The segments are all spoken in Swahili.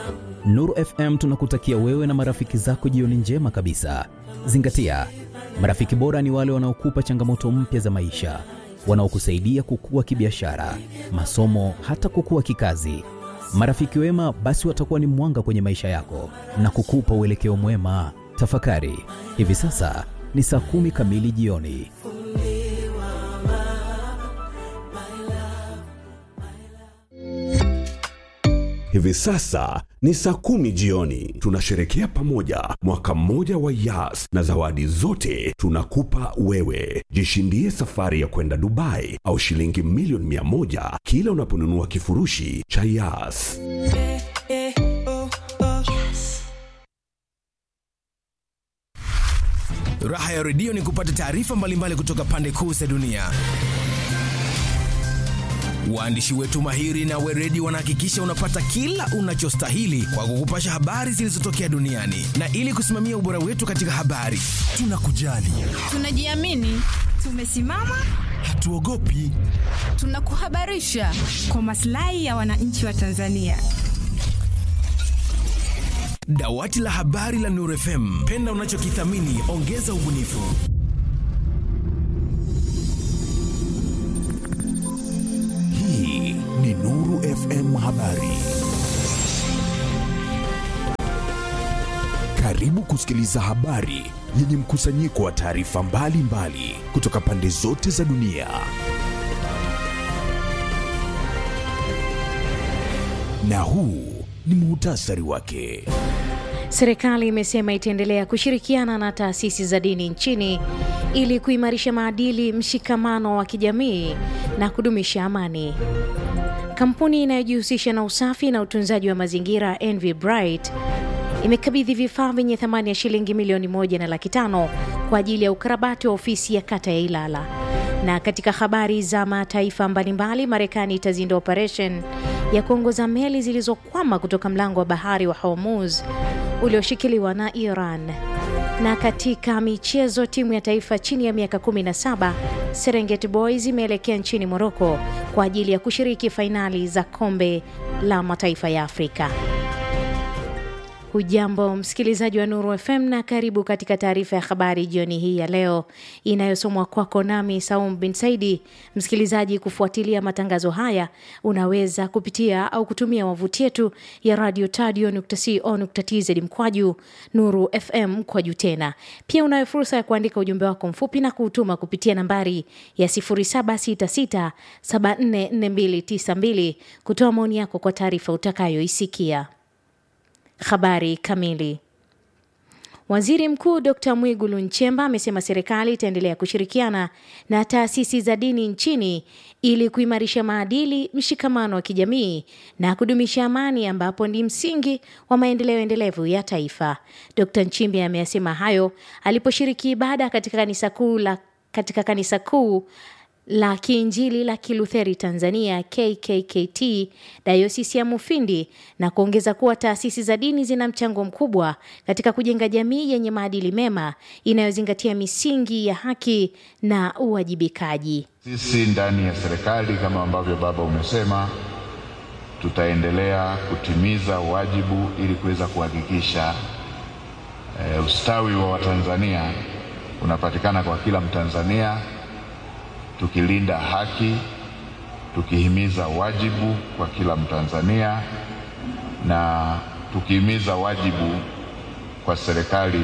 Nuru FM tunakutakia wewe na marafiki zako jioni njema kabisa. Zingatia, marafiki bora ni wale wanaokupa changamoto mpya za maisha, wanaokusaidia kukua kibiashara, masomo, hata kukua kikazi. Marafiki wema basi watakuwa ni mwanga kwenye maisha yako na kukupa uelekeo mwema. Tafakari, hivi sasa ni saa kumi kamili jioni. Hivi sasa ni saa kumi jioni. Tunasherekea pamoja mwaka mmoja wa Yas na zawadi zote tunakupa wewe. Jishindie safari ya kwenda Dubai au shilingi milioni mia moja kila unaponunua kifurushi cha Yas. Raha ya redio ni kupata taarifa mbalimbali kutoka pande kuu za dunia. Waandishi wetu mahiri na weredi wanahakikisha unapata kila unachostahili kwa kukupasha habari zilizotokea duniani, na ili kusimamia ubora wetu katika habari, tunakujali, Tunajiamini, tumesimama, hatuogopi. tunakuhabarisha kwa maslahi ya wananchi wa Tanzania. Dawati la habari la Nuru FM, penda unachokithamini, ongeza ubunifu. Hii ni Nuru FM Habari. Karibu kusikiliza habari yenye mkusanyiko wa taarifa mbalimbali kutoka pande zote za dunia. Na huu ni muhtasari wake. Serikali imesema itaendelea kushirikiana na taasisi za dini nchini ili kuimarisha maadili, mshikamano wa kijamii na kudumisha amani. Kampuni inayojihusisha na usafi na utunzaji wa mazingira Envy Bright imekabidhi vifaa vyenye thamani ya shilingi milioni moja na laki tano kwa ajili ya ukarabati wa ofisi ya kata ya Ilala. Na katika habari za mataifa mbalimbali, Marekani itazindua operation ya kuongoza meli zilizokwama kutoka mlango wa bahari wa Hormuz ulioshikiliwa na Iran. Na katika michezo, timu ya taifa chini ya miaka 17 Serengeti Boys imeelekea nchini Moroko kwa ajili ya kushiriki fainali za kombe la mataifa ya Afrika. Hujambo msikilizaji wa Nuru FM na karibu katika taarifa ya habari jioni hii ya leo inayosomwa kwako nami Saum bin Saidi. Msikilizaji, kufuatilia matangazo haya unaweza kupitia au kutumia wavuti yetu ya radio tadio.co.tz mkwaju Nuru FM mkwaju tena. Pia unayo fursa ya kuandika ujumbe wako mfupi na kuutuma kupitia nambari ya 0766744292 kutoa maoni yako kwa taarifa utakayoisikia. Habari kamili. Waziri Mkuu Dr Mwigulu Nchemba amesema serikali itaendelea kushirikiana na taasisi za dini nchini ili kuimarisha maadili, mshikamano wa kijamii na kudumisha amani, ambapo ni msingi wa maendeleo endelevu ya taifa. Dr Nchimbi ameyasema hayo aliposhiriki ibada katika kanisa kuu la katika kanisa kuu la Kiinjili la Kilutheri Tanzania KKKT Dayosisi ya Mufindi na kuongeza kuwa taasisi za dini zina mchango mkubwa katika kujenga jamii yenye maadili mema inayozingatia misingi ya haki na uwajibikaji. Sisi ndani ya serikali kama ambavyo baba umesema, tutaendelea kutimiza wajibu ili kuweza kuhakikisha e, ustawi wa Watanzania unapatikana kwa kila Mtanzania tukilinda haki, tukihimiza wajibu kwa kila Mtanzania na tukihimiza wajibu kwa serikali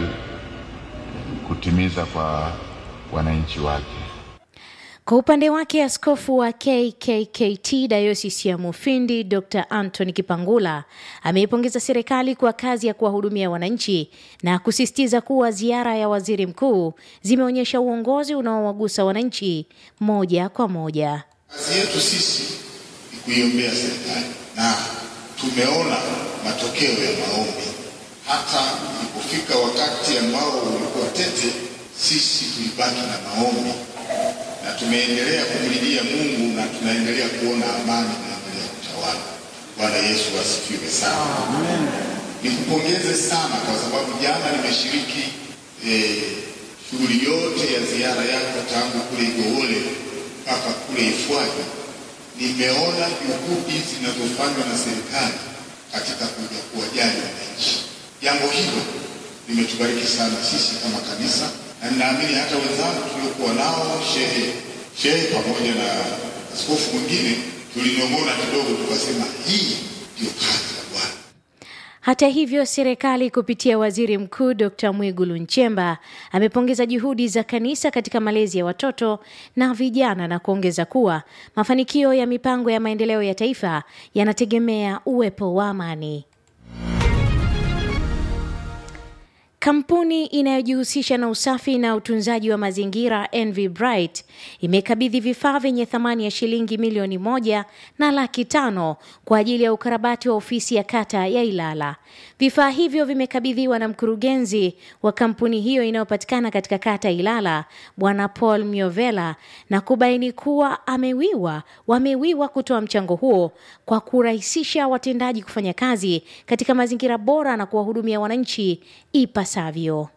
kutimiza kwa wananchi wake. Kwa upande wake askofu wa KKKT dayosisi ya Mufindi Dr Anthony Kipangula ameipongeza serikali kwa kazi ya kuwahudumia wananchi na kusisitiza kuwa ziara ya waziri mkuu zimeonyesha uongozi unaowagusa wananchi moja kwa moja. Kazi yetu sisi ni kuiombea serikali na tumeona matokeo ya maombi. Hata ilipofika wakati ambao ulikuwa tete, sisi tulibaki na maombi na tumeendelea kumlilia Mungu na tunaendelea kuona amani inaendelea kutawala. Bwana Yesu asifiwe sana. Nikupongeze sana kwa sababu jana nimeshiriki eh, shughuli yote ya ziara yako tangu kule Igowole mpaka kule Ifwaji. Nimeona juhudi zinazofanywa na serikali katika kuja kuwajenga Jambo hilo limetubariki sana sisi kama kanisa, na ninaamini hata wenzangu tuliokuwa nao, shehe shehe pamoja na askofu mwingine, tulinong'ona kidogo, tukasema hii ndio kazi ya Bwana. Hata hivyo, serikali kupitia waziri mkuu Dr. Mwigulu Nchemba amepongeza juhudi za kanisa katika malezi ya watoto na vijana na kuongeza kuwa mafanikio ya mipango ya maendeleo ya taifa yanategemea uwepo wa amani. Kampuni inayojihusisha na usafi na utunzaji wa mazingira NV Bright imekabidhi vifaa vyenye thamani ya shilingi milioni moja na laki tano kwa ajili ya ukarabati wa ofisi ya kata ya Ilala. Vifaa hivyo vimekabidhiwa na mkurugenzi wa kampuni hiyo inayopatikana katika kata Ilala, Bwana Paul Miovela, na kubaini kuwa amewiwa wamewiwa kutoa mchango huo kwa kurahisisha watendaji kufanya kazi katika mazingira bora na kuwahudumia wananchi ipasavyo.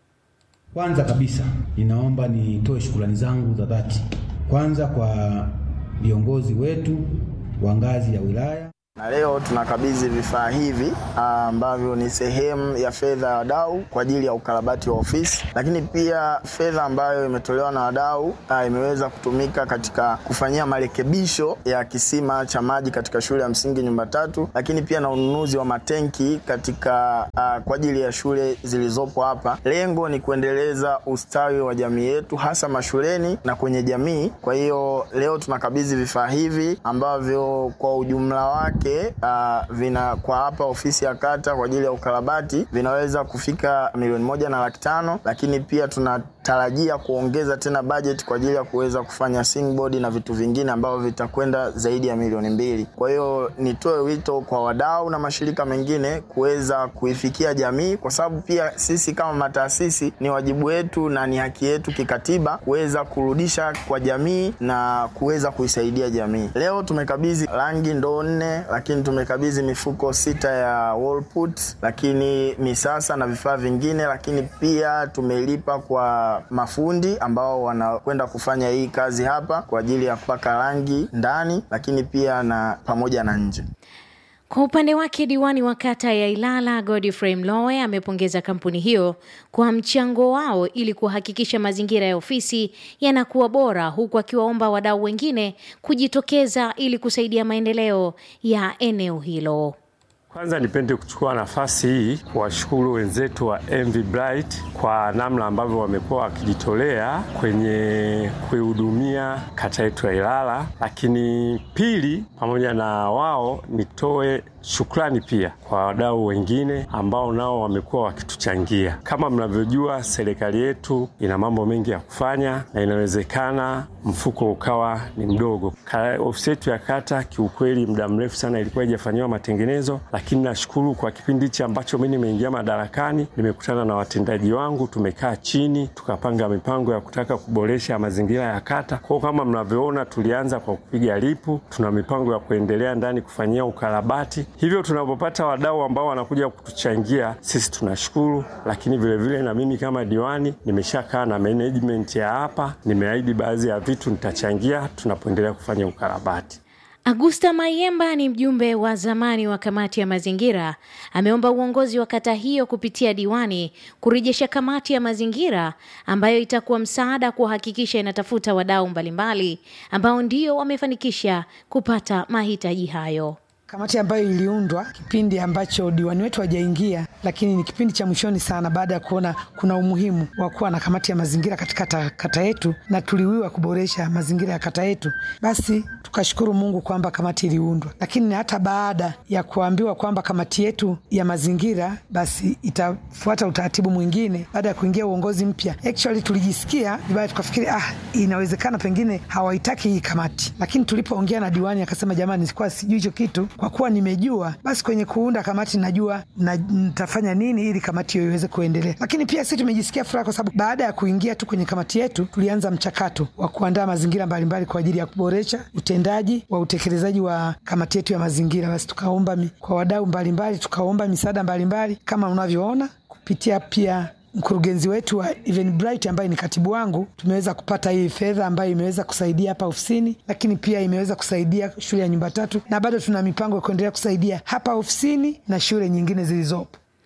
Kwanza kabisa ninaomba nitoe shukrani zangu za dhati kwanza kwa viongozi wetu wa ngazi ya wilaya na leo tunakabidhi vifaa hivi ambavyo ni sehemu ya fedha ya wadau kwa ajili ya ukarabati wa ofisi, lakini pia fedha ambayo imetolewa na wadau ah, imeweza kutumika katika kufanyia marekebisho ya kisima cha maji katika shule ya msingi nyumba tatu, lakini pia na ununuzi wa matenki katika ah, kwa ajili ya shule zilizopo hapa. Lengo ni kuendeleza ustawi wa jamii yetu hasa mashuleni na kwenye jamii. Kwa hiyo leo tunakabidhi vifaa hivi ambavyo kwa ujumla wake uh, vina kwa hapa ofisi ya kata kwa ajili ya ukarabati vinaweza kufika milioni moja na laki tano, lakini pia tunatarajia kuongeza tena bajeti kwa ajili ya kuweza kufanya singboard na vitu vingine ambavyo vitakwenda zaidi ya milioni mbili. Kwa hiyo nitoe wito kwa wadau na mashirika mengine kuweza kuifikia jamii, kwa sababu pia sisi kama mataasisi ni wajibu wetu na ni haki yetu kikatiba kuweza kurudisha kwa jamii na kuweza kuisaidia jamii. Leo tumekabidhi rangi ndoo nne lakini tumekabidhi mifuko sita ya wall put, lakini misasa na vifaa vingine, lakini pia tumelipa kwa mafundi ambao wanakwenda kufanya hii kazi hapa kwa ajili ya kupaka rangi ndani, lakini pia na pamoja na nje. Kwa upande wake diwani wa kata ya Ilala Godfrey Mlowe amepongeza kampuni hiyo kwa mchango wao ili kuhakikisha mazingira ya ofisi yanakuwa bora, huku akiwaomba wadau wengine kujitokeza ili kusaidia maendeleo ya eneo hilo. Kwanza nipende kuchukua nafasi hii kuwashukuru wenzetu wa MV Bright kwa namna ambavyo wamekuwa wakijitolea kwenye kuihudumia kata yetu ya Ilala, lakini pili, pamoja na wao nitoe shukrani pia kwa wadau wengine ambao nao wamekuwa wakituchangia. Kama mnavyojua, serikali yetu ina mambo mengi ya kufanya na inawezekana mfuko ukawa ni mdogo. Ka- Ofisi yetu ya kata kiukweli, muda mrefu sana ilikuwa haijafanyiwa matengenezo, lakini nashukuru kwa kipindi hichi ambacho mimi nimeingia madarakani, nimekutana na watendaji wangu, tumekaa chini tukapanga mipango ya kutaka kuboresha mazingira ya kata. Kwa hiyo kama mnavyoona, tulianza kwa kupiga lipu, tuna mipango ya kuendelea ndani kufanyia ukarabati. Hivyo tunapopata wadau ambao wanakuja kutuchangia sisi tunashukuru, lakini vilevile vile na mimi kama diwani nimeshakaa na management ya hapa, nimeahidi baadhi ya vitu nitachangia tunapoendelea kufanya ukarabati. Agusta Mayemba ni mjumbe wa zamani wa kamati ya mazingira, ameomba uongozi wa kata hiyo kupitia diwani kurejesha kamati ya mazingira ambayo itakuwa msaada kuhakikisha inatafuta wadau mbalimbali ambao ndio wamefanikisha kupata mahitaji hayo. Kamati ambayo iliundwa kipindi ambacho diwani wetu hajaingia, lakini ni kipindi cha mwishoni sana, baada ya kuona kuna umuhimu wa kuwa na kamati ya mazingira katika kata, kata yetu na tuliwiwa kuboresha mazingira ya kata yetu, basi tukashukuru Mungu kwamba kamati iliundwa. Lakini hata baada ya kuambiwa kwamba kamati yetu ya mazingira basi itafuata utaratibu mwingine baada ya kuingia uongozi mpya, actually tulijisikia vibaya, tukafikiri ah, inawezekana pengine hawaitaki hii kamati, lakini tulipoongea na diwani akasema, jamani, sikuwa sijui hicho kitu kwa kuwa nimejua basi kwenye kuunda kamati najua na nitafanya nini ili kamati hiyo iweze kuendelea. Lakini pia sisi tumejisikia furaha kwa sababu baada ya kuingia tu kwenye kamati yetu tulianza mchakato wa kuandaa mazingira mbalimbali kwa ajili ya kuboresha utendaji wa utekelezaji wa kamati yetu ya mazingira. Basi tukaomba mi, kwa wadau mbalimbali, tukaomba misaada mbalimbali kama unavyoona kupitia pia mkurugenzi wetu wa Eventbrite ambaye ni katibu wangu, tumeweza kupata hii fedha ambayo imeweza kusaidia hapa ofisini, lakini pia imeweza kusaidia shule ya nyumba tatu, na bado tuna mipango ya kuendelea kusaidia hapa ofisini na shule nyingine zilizopo.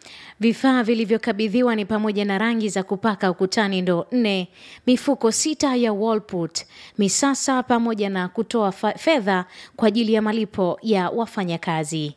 Vifaa vilivyokabidhiwa ni pamoja na rangi za kupaka ukutani ndoo nne, mifuko sita ya Wallput, misasa pamoja na kutoa fa- fedha kwa ajili ya malipo ya wafanyakazi.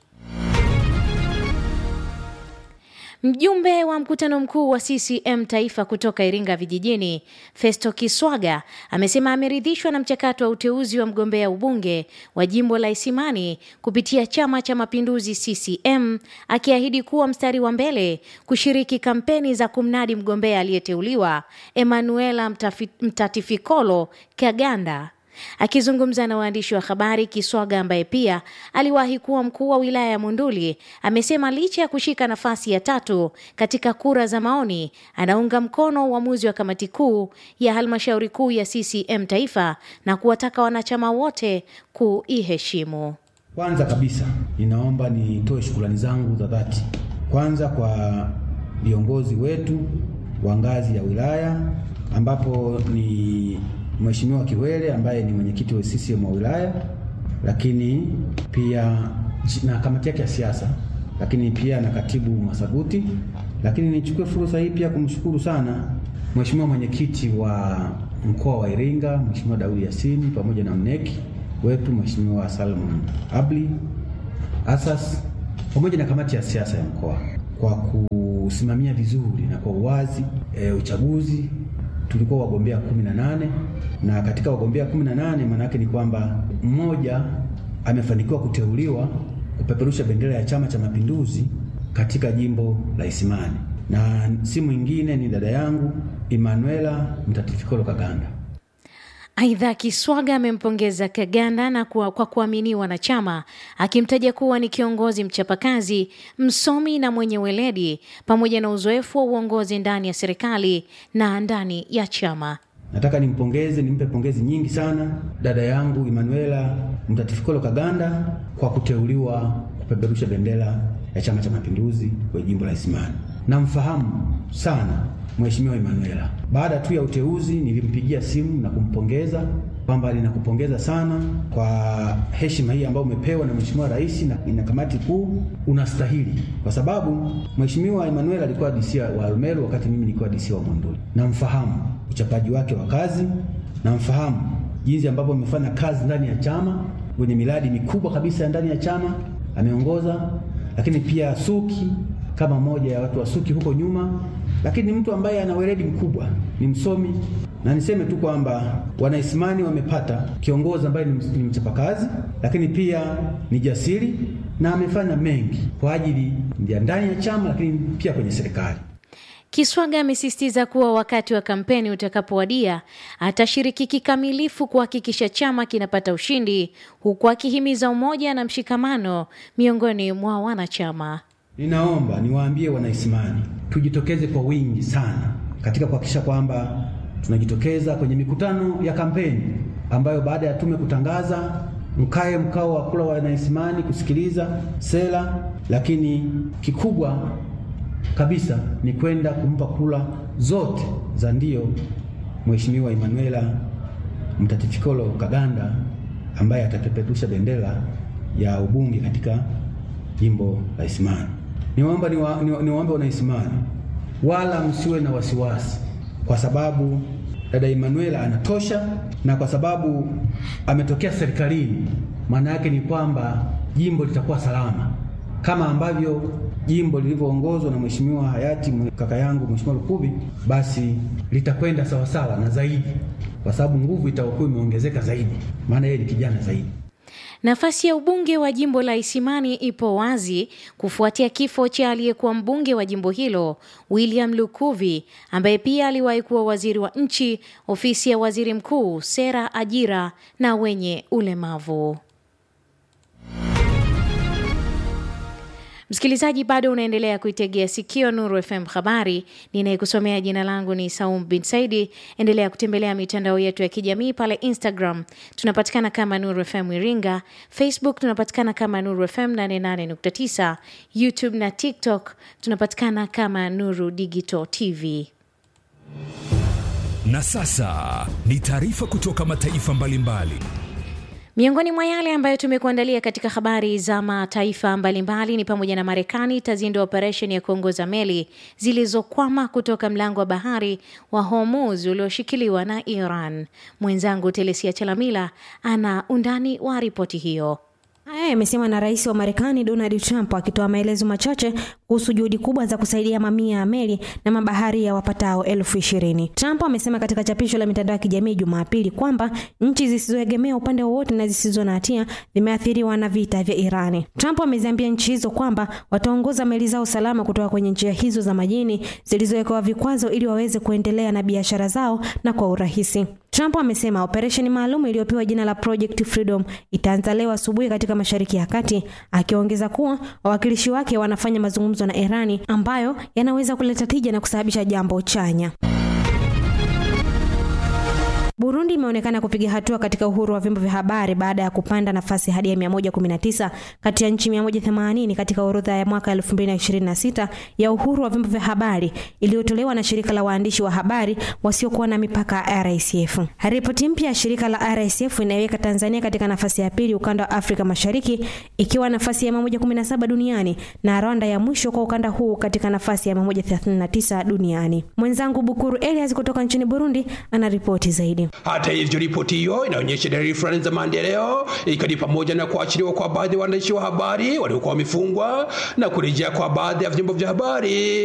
Mjumbe wa mkutano mkuu wa CCM taifa kutoka Iringa vijijini, Festo Kiswaga amesema ameridhishwa na mchakato wa uteuzi wa mgombea ubunge wa jimbo la Isimani kupitia Chama cha Mapinduzi CCM, akiahidi kuwa mstari wa mbele kushiriki kampeni za kumnadi mgombea aliyeteuliwa Emanuela Mtafi- Mtatifikolo Kaganda. Akizungumza na waandishi wa habari, Kiswaga ambaye pia aliwahi kuwa mkuu wa wilaya ya Monduli amesema licha ya kushika nafasi ya tatu katika kura za maoni, anaunga mkono uamuzi wa kamati kuu ya halmashauri kuu ya CCM taifa na kuwataka wanachama wote kuiheshimu. Kwanza kabisa ninaomba nitoe shukrani zangu za dhati kwanza kwa viongozi wetu wa ngazi ya wilaya ambapo ni Mheshimiwa Kiwele ambaye ni mwenyekiti wa CCM wa wilaya, lakini pia na kamati yake ya siasa, lakini pia na katibu Masaguti. Lakini nichukue fursa hii pia kumshukuru sana Mheshimiwa mwenyekiti wa mkoa wa Iringa, Mheshimiwa Daudi Yasini pamoja na mneki wetu Mheshimiwa Salmon Abli Asas pamoja na kamati ya siasa ya mkoa kwa kusimamia vizuri na kwa uwazi e, uchaguzi. Tulikuwa wagombea kumi na nane na katika wagombea kumi na nane maana yake ni kwamba mmoja amefanikiwa kuteuliwa kupeperusha bendera ya Chama cha Mapinduzi katika jimbo la Isimani na si mwingine ni dada yangu Emanuela Mtatifikolo Kaganda. Aidha, Kiswaga amempongeza Kaganda na kwa, kwa kuaminiwa na chama, akimtaja kuwa ni kiongozi mchapakazi, msomi na mwenye weledi, pamoja na uzoefu wa uongozi ndani ya serikali na ndani ya chama. Nataka nimpongeze, nimpe pongezi nyingi sana dada yangu Emanuela Mtatifikolo Kaganda kwa kuteuliwa kupeperusha bendera ya Chama cha Mapinduzi kwenye jimbo la Isimani. Namfahamu sana Mheshimiwa Emanuela. Baada tu ya uteuzi, nilimpigia simu na kumpongeza kwamba ninakupongeza sana kwa heshima hii ambayo umepewa na Mheshimiwa Rais na, na kamati kuu, unastahili, kwa sababu Mheshimiwa Emanuela alikuwa DC wa Arumeru wakati mimi nilikuwa DC wa Monduli. Namfahamu uchapaji wake wa kazi, namfahamu jinsi ambavyo amefanya kazi ndani ya chama kwenye miradi mikubwa kabisa ya ndani ya chama ameongoza, lakini pia Suki kama moja ya watu wa Suki huko nyuma, lakini ni mtu ambaye ana weledi mkubwa, ni msomi, na niseme tu kwamba Wanaisimani wamepata kiongozi ambaye ni mchapakazi, lakini pia ni jasiri na amefanya mengi kwa ajili ya ndani ya chama, lakini pia kwenye serikali. Kiswaga amesisitiza kuwa wakati wa kampeni utakapowadia atashiriki kikamilifu kuhakikisha chama kinapata ushindi, huku akihimiza umoja na mshikamano miongoni mwa wanachama. Ninaomba niwaambie Wanaisimani tujitokeze kwa wingi sana katika kuhakikisha kwamba tunajitokeza kwenye mikutano ya kampeni ambayo baada ya tume kutangaza, mkae mkao wa kula Wanaisimani kusikiliza sera, lakini kikubwa kabisa ni kwenda kumpa kula zote za ndio Mheshimiwa Emanuela Mtatifikolo Kaganda ambaye atapeperusha bendera ya ubunge katika jimbo la Isimani. Niwaomba niwaombe ni wa, Wanaisimani wala msiwe na wasiwasi, kwa sababu dada Emanuela anatosha, na kwa sababu ametokea serikalini, maana yake ni kwamba jimbo litakuwa salama kama ambavyo jimbo lilivyoongozwa na mheshimiwa hayati kaka yangu Mheshimiwa Lukuvi, basi litakwenda sawasawa na zaidi, kwa sababu nguvu itakuwa imeongezeka zaidi, maana yeye ni kijana zaidi. Nafasi ya ubunge wa jimbo la Isimani ipo wazi kufuatia kifo cha aliyekuwa mbunge wa jimbo hilo William Lukuvi, ambaye pia aliwahi kuwa waziri wa nchi, ofisi ya waziri mkuu, sera, ajira na wenye ulemavu. Msikilizaji, bado unaendelea kuitegea sikio Nuru FM habari. Ninayekusomea jina langu ni Saum bin Saidi. Endelea kutembelea mitandao yetu ya kijamii pale Instagram tunapatikana kama Nuru FM Iringa, Facebook tunapatikana kama Nuru FM 88.9, YouTube na TikTok tunapatikana kama Nuru Digital TV. Na sasa ni taarifa kutoka mataifa mbalimbali mbali. Miongoni mwa yale ambayo tumekuandalia katika habari za mataifa mbalimbali ni pamoja na Marekani itazindua operesheni ya kuongoza meli zilizokwama kutoka mlango wa bahari wa Hormuz ulioshikiliwa na Iran. Mwenzangu Telesia Chalamila ana undani wa ripoti hiyo. Haya yamesemwa na rais wa Marekani Donald Trump akitoa maelezo machache kuhusu juhudi kubwa za kusaidia mamia ya meli na mabaharia wapatao elfu ishirini. Trump amesema katika chapisho la mitandao ya kijamii Jumapili kwamba nchi zisizoegemea upande wowote na zisizo na hatia zimeathiriwa na vita vya Irani. Trump ameziambia nchi hizo kwamba wataongoza meli zao salama kutoka kwenye njia hizo za majini zilizowekewa vikwazo ili waweze kuendelea na biashara zao na kwa urahisi. Trump amesema operesheni maalum iliyopewa jina la Project Freedom itaanza leo asubuhi katika Mashariki ya Kati, akiongeza kuwa wawakilishi wake wanafanya mazungumzo na Irani ambayo yanaweza kuleta tija na kusababisha jambo chanya. Burundi imeonekana kupiga hatua katika uhuru wa vyombo vya habari baada ya kupanda nafasi hadi ya 119 kati ya nchi 180 katika orodha ya mwaka 2026 ya uhuru wa vyombo vya habari iliyotolewa na shirika la waandishi wa habari wasiokuwa na mipaka RSF. Ripoti mpya ya shirika la RSF inaiweka Tanzania katika nafasi ya pili ukanda wa Afrika Mashariki ikiwa nafasi ya 117 duniani na Rwanda ya mwisho kwa ukanda huu katika nafasi ya 139 duniani. Mwenzangu Bukuru Elias kutoka nchini Burundi ana ripoti zaidi. Hata hivyo, ripoti hiyo inaonyesha dalili fulani za maendeleo, ikiwa ni pamoja na kuachiliwa kwa baadhi ya waandishi wa habari waliokuwa wamefungwa na kurejea kwa baadhi ya vyombo vya habari